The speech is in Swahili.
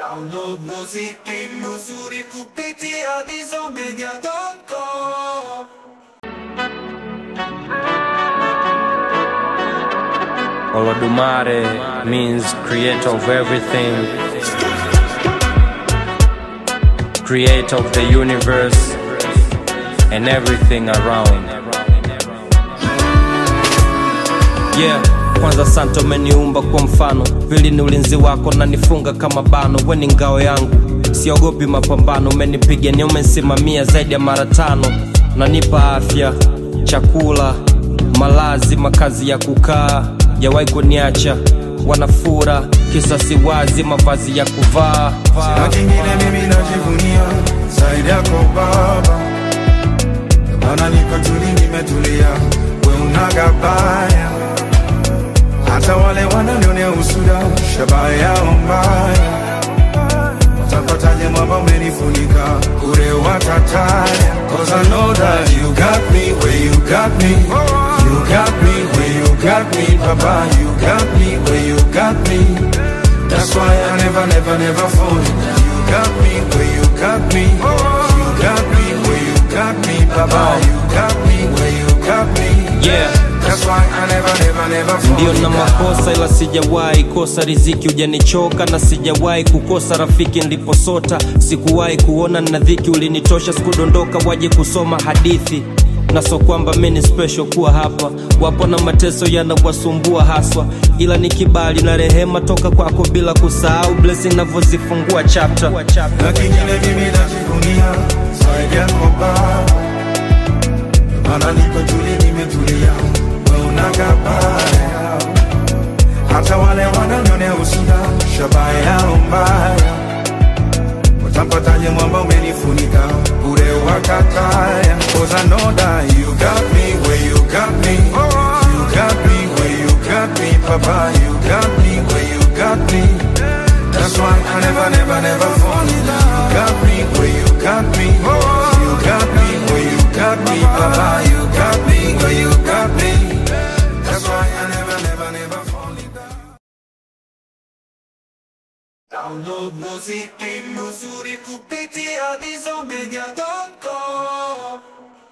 Download muziki mzuri kupitia dizomedia.com. Olodumare means creator of everything, creator of the universe and everything around. Yeah, kwanza santo umeniumba kwa mfano, pili ni ulinzi wako na nifunga kama bano, we ni ngao yangu, siogopi mapambano, umenipigania umenisimamia zaidi ya mara tano, unanipa afya, chakula, malazi, makazi ya kukaa, jawahi kuniacha wanafura kisa si wazi, mavazi ya kuvaa Sina kingine mimi najivunia zaidi yako Baba, maana niko tuli, nimetulia, we unaga baya, hata wale wananionea usuda, shabaha yao mbaya, watapataje mwamba umenifunika, ure watataya, cause I know that you got me where you got me, you got me where you got me, Papa, you got me where you got me. That's why I never, never, never fall in love. You got me where you got me. You got me where you got me, Baba. You got me where you got me. Yeah. That's why I never, never, never fall Ndio in na love. makosa ila sijawahi kosa riziki, hujanichoka na sijawahi kukosa rafiki niliposota. Sikuwahi kuona na dhiki, ulinitosha, sikudondoka waje kusoma hadithi na so kwamba mi ni special kuwa hapa. Wapo na mateso yanawasumbua haswa, ila ni kibali na rehema toka kwako, bila kusahau blessing navyozifungua chapter. Na kingine mimi najivunia zaidi yako Baba, maana niko tuli, nimetulia, we unaga baya, hata wale wananionea usuda, shabaha yao mbaya, watampataje mwamba umenifunika, bure wakataya, cause I know that you got me where you got me, you got me where you got me, Papa, you got me where you got me. That's why I never, never, never fall in love. You got me where you got me. You got me where you got me, Papa. You got me where you got me. That's why I never, never, never fall in love. Download muziki mzuri kupitia dizomedia.com.